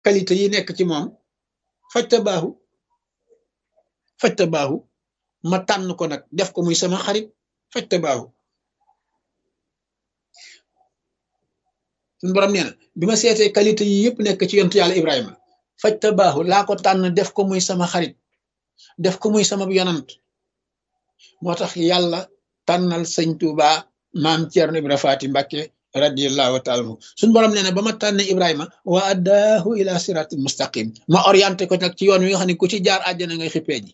qualité yi nekk ci moom fajta baaxu fajta baaxu ma tànn ko nag def ko muy sama xarit fajta baaxu suñu borom nee na bi ma seetee qualité yi yëpp nekk ci yontu yàlla Ibrahima fajta baaxu laa ko tànn def ko muy sama xarit def ko muy sama yonant moo tax yàlla tànnal sëñ Tuuba maam Ceerno Ibra Faati Mbàkke radiallahu taala anhu suñu borom nee na ba ma tànne Ibrahima wa addaahu ila siratil mustaqim ma orienté ko nag ci yoon wi nga xam ne ku ci jaar àjjana ngay xippee ji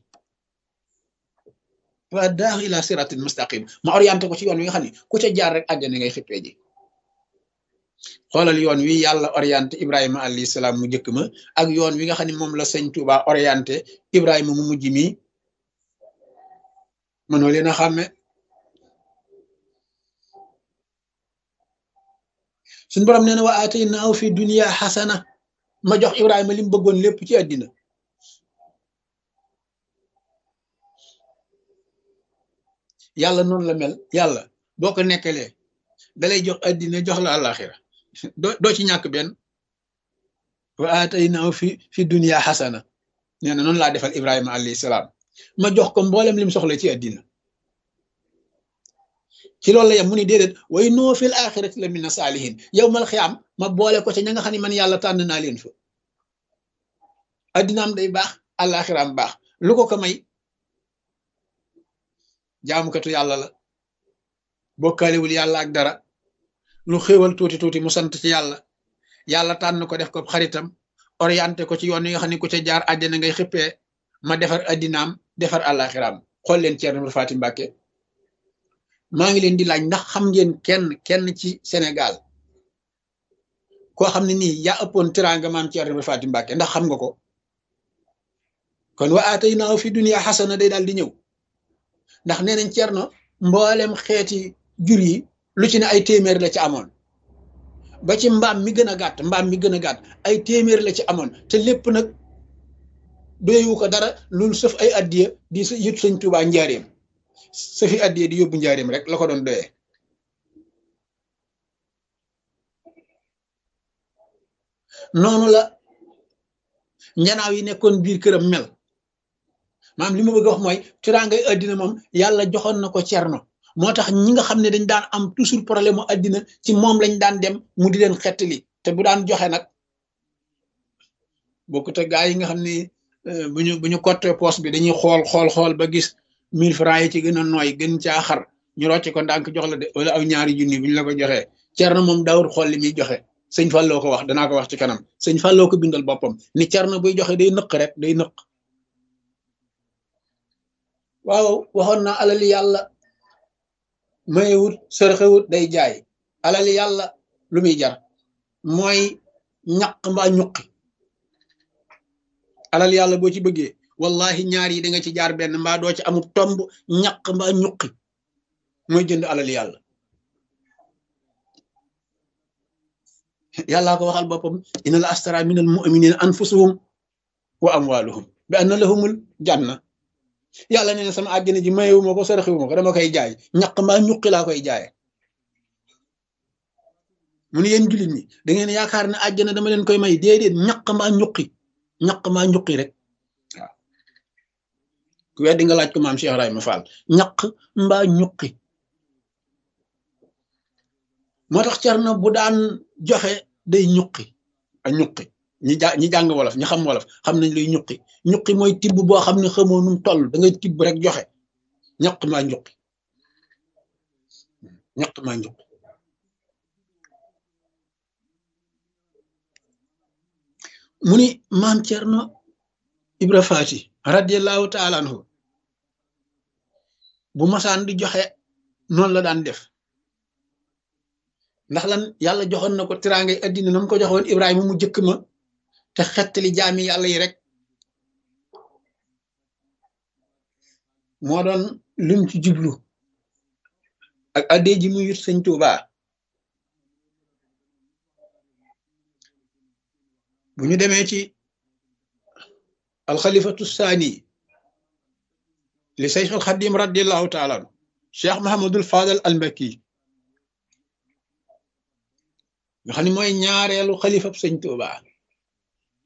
wa addaahu ila siratil mustaqim ma orienté ko ci yoon wi nga xam ne ku ca jaar rek àjjana ngay xippee ji xoolal yoon wi yàlla orienté Ibrahima alayhi salaam mu njëkk ma ak yoon wi nga xam ne moom la sëñ Tuuba orienté Ibrahima mu mujj mi mënoo leen a xàmme suñ borom nee na wa aataynaahu fi dunya xasana ma jox Ibrahima li mu bëggoon lépp ci àddina yàlla noonu la mel yàlla boo ko nekkalee dalay jox àddina jox la àllaaxira doo doo ci ñàkk benn wa aataynaahu fi fi dunya xasana nee na noonu laa defal Ibrahima alayhi salaam ma jox ko mboolem lim soxla ci àddina ci loolu la yem mu ni déedéet way noo fil axirati la mina saalihin yow mal xiyaam ma boole ko ca ña nga xam ne man yàlla tànn naa leen fa addinaam day baax àllaaxiraam baax lu ko ko may jaamukatu yàlla la bokkaalewul yàlla ak dara lu xéewal tuuti tuuti mu sant ci yàlla yàlla tànn ko def ko xaritam orienté ko ci yoon yi nga xam ne ku ca jaar àjjana ngay xippee ma defar addinaam defar àllaaxiraam xool leen Ceerno Ibra Faati Mbàkke maa ngi leen di laaj ndax xam ngeen kenn kenn ci Sénégal koo xam ne nii yaa ëppoon teraanga maam Ceerno Ibra Faati Mbàkke ndax xam nga ko kon wa aataynaahu fi dunya xasana day daal di ñëw ndax nee nañ Ceerno mboolem xeeti jur yi lu ci ne ay téeméer la ci amoon ba ci mbaam mi gën a gàtt mbaam mi gën a gàtt ay téeméer la ci amoon te lépp nag doyewu ko dara loolu sëf ay addiya di yët sëñ Tuubaa njaareem sëfi addiya di yóbbu njaareem rek la ko doon doyee noonu la njanaaw yi nekkoon biir këram mel maam li ma bëgg a wax mooy tiraangay addina moom yàlla joxoon na ko cerno moo tax ñi nga xam ne dañ daan am toujours problème mu addina ci moom lañ daan dem mu di leen xettali te bu daan joxe nag bokkut ak gaa yi nga xam ne bu ñu bu ñu cotte poste bi dañuy xool xool xool ba gis mille francs yi ci gën a nooy gën caa xar ñu rocc ko ndànk jox la de wala aw ñaari junni bu ñu la ko joxee cerno moom daawul xool li muy joxe sëñ Falloo ko wax danaa ko wax ci kanam sëñ Falloo ko bindal boppam ni cerno buy joxe day nëq rek day nëq waaw waxoon naa alali yàlla mayewut sërxewut day jaay alali yàlla lu muy jar mooy ñaq mbaa ñuqi alal yàlla boo ci bëggee wallahi ñaar yi da nga ci jaar benn mbaa doo ci amul tomb ñaq mbaa ñuqi mooy jënd alal yàlla yàllaa ko waxal boppam inna la astara min al muminina anfusuhum wa amwaluhum bi anna lahumul janna yàlla nee na sama àjjana ji mayewu ma ko saraxiwu ma ko dama koy jaay ñaq mbaa ñuqi laa koy jaaye mu ne yéen jullit ñi da ngeen yaakaar ne àjjana dama leen koy may déedéet ñaq mbaa ñuqi ñaq mbaa ñuqi rek waaw ku weddi nga laaj ko maam Cheikh Ibrahima Fall ñaq mbaa ñuqi moo tax Cerno bu daan joxe day ñuqi a ñuqi ñi ja ñi jàng wolof ñi xam wolof xam nañ luy ñuqi ñuqi mooy tibb boo xam ne xamoo num toll da ngay tibb rek joxe ñaq maa ñuqi ñaq maa ñuqi mu ni maam Cerno Ibra Faati radiallahu taala anhu bu masaan di joxe noonu la daan def ndax lan yàlla joxoon na ko tiraangay addina na mu ko joxoon Ibrahima mu jëkk ma te xettali jaami yàlla yi rek moo doon lim ci jublu ak addee ji mu yut sëñ Tuuba bu ñu demee ci alxalifatu saani li Seex al Xadim radiallahu taala anu Cheikh Mahamadul Fadal al Mbakki nga xam ne mooy ñaareelu xalifab sëñ Tuuba